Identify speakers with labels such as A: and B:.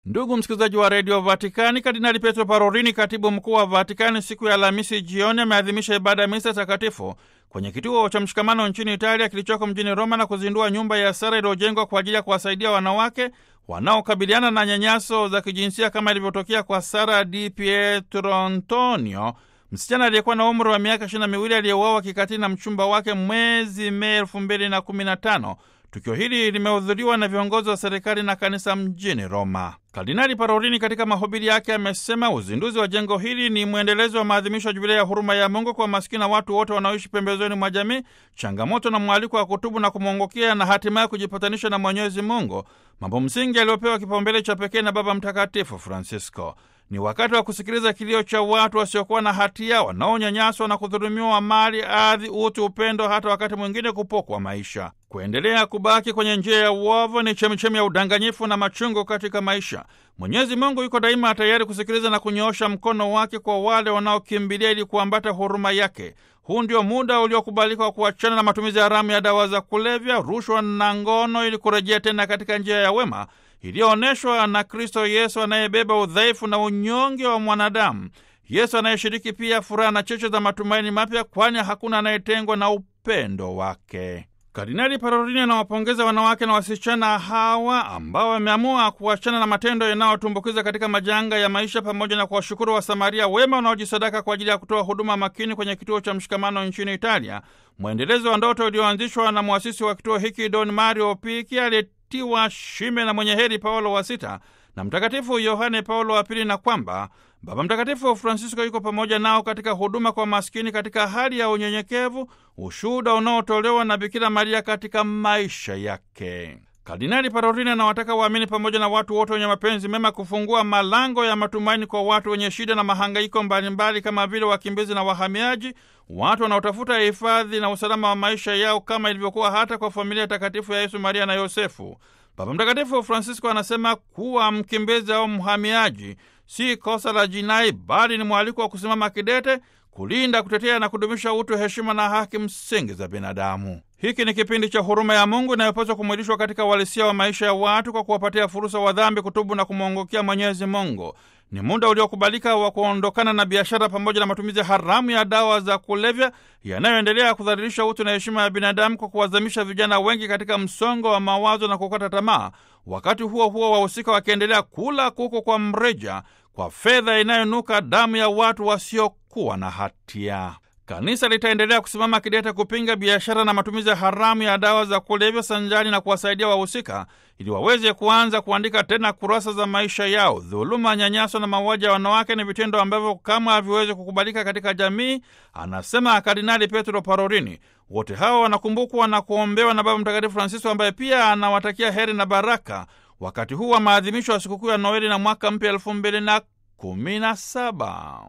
A: Ndugu msikilizaji wa redio Vatikani, Kardinali Petro Parolini, katibu mkuu wa Vatikani, siku ya Alhamisi jioni ameadhimisha ibada ya misa takatifu kwenye kituo cha mshikamano nchini Italia kilichoko mjini Roma na kuzindua nyumba ya sara iliyojengwa kwa ajili ya kuwasaidia wanawake wanaokabiliana na nyanyaso za kijinsia kama ilivyotokea kwa Sara Di Pietro Antonio, msichana aliyekuwa na umri wa miaka ishirini na miwili aliyeuawa kikatili na mchumba wake mwezi Mei elfu mbili na kumi na tano. Tukio hili limehudhuriwa na viongozi wa serikali na kanisa mjini Roma. Kardinali Parolini katika mahubiri yake amesema uzinduzi wa jengo hili ni mwendelezo wa maadhimisho ya jubilei ya huruma ya Mungu kwa maskini na watu wote wanaoishi pembezoni mwa jamii, changamoto na mwaliko wa kutubu na kumwongokea na hatimaye kujipatanisha na Mwenyezi Mungu, mambo msingi aliyopewa kipaumbele cha pekee na Baba Mtakatifu Francisco. Ni wakati wa kusikiliza kilio cha watu wasiokuwa na hatia wanaonyanyaswa na kudhulumiwa mali, ardhi, utu, upendo, hata wakati mwingine kupokwa maisha. Kuendelea kubaki kwenye njia ya uovu ni chemichemi ya udanganyifu na machungu katika maisha. Mwenyezi Mungu yuko daima tayari kusikiliza na kunyoosha mkono wake kwa wale wanaokimbilia ili kuambata huruma yake. Huu ndio muda uliokubalika wa kuachana na matumizi haramu ya dawa za kulevya, rushwa na ngono, ili kurejea tena katika njia ya wema iliyoonyeshwa na Kristo Yesu anayebeba udhaifu na unyonge wa mwanadamu, Yesu anayeshiriki pia furaha na cheche za matumaini mapya, kwani hakuna anayetengwa na upendo wake. Kardinali Parolini anawapongeza wanawake na wasichana hawa ambao wameamua kuachana na matendo yanayotumbukiza katika majanga ya maisha, pamoja na kuwashukuru Wasamaria wema wanaojisadaka kwa ajili ya kutoa huduma makini kwenye kituo cha mshikamano nchini Italia, mwendelezo wa ndoto iliyoanzishwa na mwasisi wa kituo hiki Don Mario Piki aliyetiwa shime na mwenye heri Paulo wa Sita na Mtakatifu Yohane Paulo wa Pili, na kwamba Baba Mtakatifu Francisco yuko pamoja nao katika huduma kwa maskini katika hali ya unyenyekevu, ushuhuda unaotolewa na Bikira Maria katika maisha yake. Kardinali Parolini anawataka waamini pamoja na watu wote wenye mapenzi mema kufungua malango ya matumaini kwa watu wenye shida na mahangaiko mbalimbali kama vile wakimbizi na wahamiaji, watu wanaotafuta hifadhi na usalama wa maisha yao, kama ilivyokuwa hata kwa familia takatifu ya Yesu, Maria na Yosefu. Baba Mtakatifu Francisco anasema kuwa mkimbizi au mhamiaji si kosa la jinai, bali ni mwaliko wa kusimama kidete kulinda, kutetea na kudumisha utu, heshima na haki msingi za binadamu. Hiki ni kipindi cha huruma ya Mungu inayopaswa kumwilishwa katika uhalisia wa maisha ya watu kwa kuwapatia fursa wa dhambi kutubu na kumwongokea Mwenyezi Mungu. Ni muda uliokubalika wa kuondokana na biashara pamoja na matumizi haramu ya dawa za kulevya yanayoendelea kudhalilisha utu na heshima ya binadamu kwa kuwazamisha vijana wengi katika msongo wa mawazo na kukata tamaa, wakati huo huo wahusika wakiendelea kula kuku kwa mreja kwa fedha inayonuka damu ya watu wasiokuwa na hatia. Kanisa litaendelea kusimama kidete kupinga biashara na matumizi haramu ya dawa za kulevya sanjani na kuwasaidia wahusika ili waweze kuanza kuandika tena kurasa za maisha yao. Dhuluma, nyanyaso na mauaji ya wanawake ni vitendo ambavyo kama haviwezi kukubalika katika jamii, anasema Kardinali Petro Parolini. Wote hawa wanakumbukwa na kuombewa na Baba Mtakatifu Francisco ambaye pia anawatakia heri na baraka wakati huu wa maadhimisho ya sikukuu ya Noeli na mwaka mpya elfu mbili na kumi na saba.